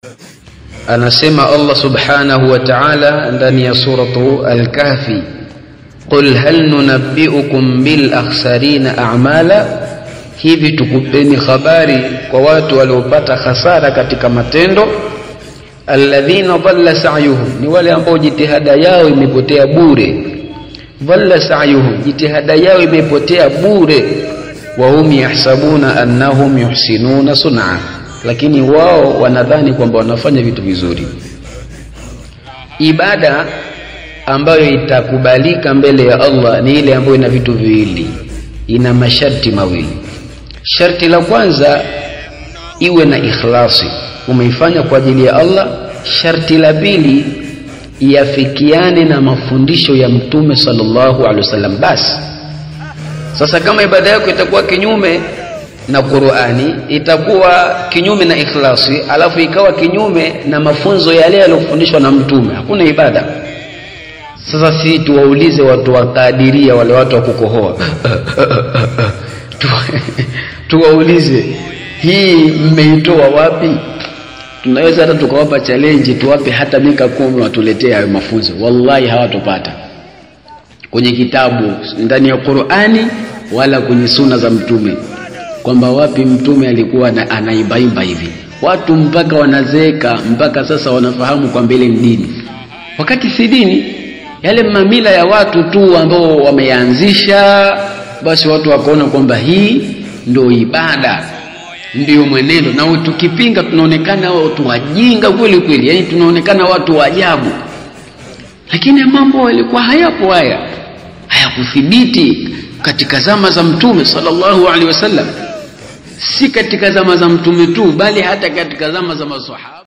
anasema Allah subhanahu wa ta'ala ndani ya suratu al-kahfi qul hal nunabbiukum bil akhsarina a'mala hivi tukupeni habari kwa watu waliopata hasara katika matendo alladhina dhalla sa'yuhum ni wale ambao jitihada yao imepotea bure dhalla sa'yuhum jitihada yao imepotea bure wa hum yahsabuna annahum yuhsinuna sun'a lakini wao wanadhani kwamba wanafanya vitu vizuri ibada ambayo itakubalika mbele ya Allah ni ile ambayo ina vitu viwili ina masharti mawili sharti la kwanza iwe na ikhlasi umeifanya kwa ajili ya Allah sharti la pili iafikiane na mafundisho ya mtume sallallahu alaihi wasallam basi sasa kama ibada yako itakuwa kinyume na Qur'ani itakuwa kinyume na ikhlasi alafu ikawa kinyume na mafunzo yale yaliyofundishwa na mtume hakuna ibada sasa si tuwaulize watu wa kadiria wale watu wa kukohoa tuwaulize hii mmeitoa wapi tunaweza hata tukawapa challenge tuwape hata mika kumi watuletee hayo mafunzo wallahi hawatopata kwenye kitabu ndani ya Qur'ani wala kwenye suna za mtume kwamba wapi mtume alikuwa anaimbaimba hivi watu mpaka wanazeeka mpaka sasa wanafahamu kwamba ile ni dini wakati si dini yale mamila ya watu tu ambao wameanzisha basi watu wakaona kwamba hii ndio ibada ndio mwenendo na tukipinga tunaonekana watu wajinga kweli kweli yani tunaonekana watu wa ajabu lakini mambo yalikuwa hayapo haya hayakuthibiti katika zama za mtume sallallahu alaihi wasallam si katika zama za mtume tu bali hata katika zama za maswahaba